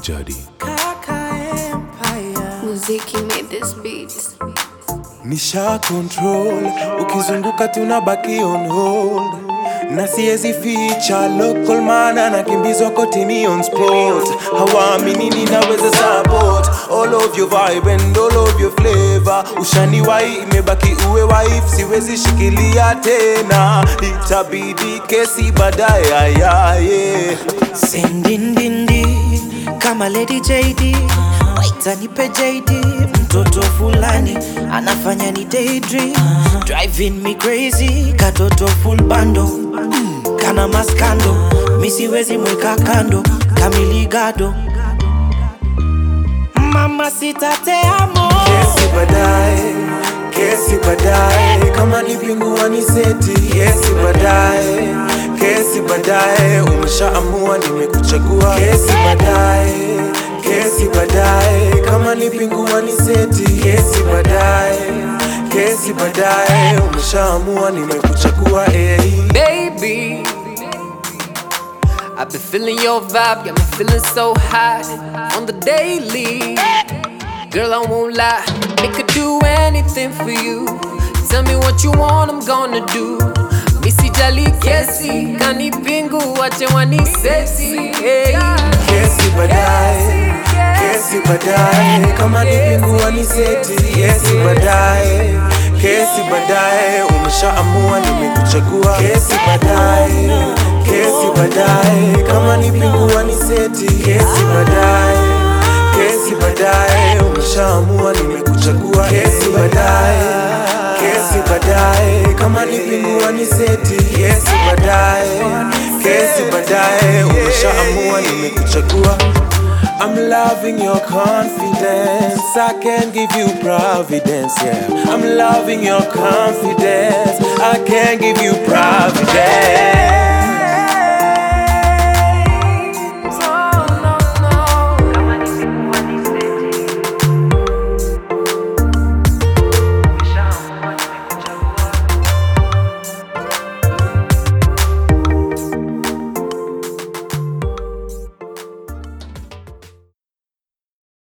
Jadi. Muziki made this beat. Nisha control, ukizunguka tunabaki on hold na siezi ficha local man anakimbizwa kotini on spot hawaamini ninaweza support all of your vibe and all of your flavor ushaniwai imebaki uwe wife siwezi shikilia tena itabidi kesi baadaye ayaye sindindindi kama Lady JD waita nipe JD mtoto fulani anafanya ni daydream driving me crazy katoto full bando mm, kana maskando misiwezi mweka kando kamiligado mama sitateamo kesi baadaye kesi baadaye kama ni pingua ni seti kesi baadaye kesi baadaye umeshaamua nimekuchagua kesi baadaye kesi baadaye kama ni pingua ni seti kesi baadaye kesi baadaye umeshaamua nimekuchagua hey. baby. I've been feeling your vibe, got me feeling so high on the daily. Girl, I won't lie, I could do anything for you. Tell me what you want, I'm gonna do. Missy Jali Kesi, kani pingu, wache wani sexy. Hey. kesi baadaye kesi baadaye kama ni pingua ni seti kesi baadaye kesi baadaye umeshaamua nimekuchagua kesi baadaye kesi baadaye kama ni pingua ni seti kesi baadaye kesi baadaye umeshaamua nimekuchagua kesi baadaye kesi baadaye kama ni pingua ni seti kesi baadaye kesi baadaye umeshaamua nimekuchagua I'm loving your confidence. I can give you providence, yeah. I'm loving your confidence. I can give you providence.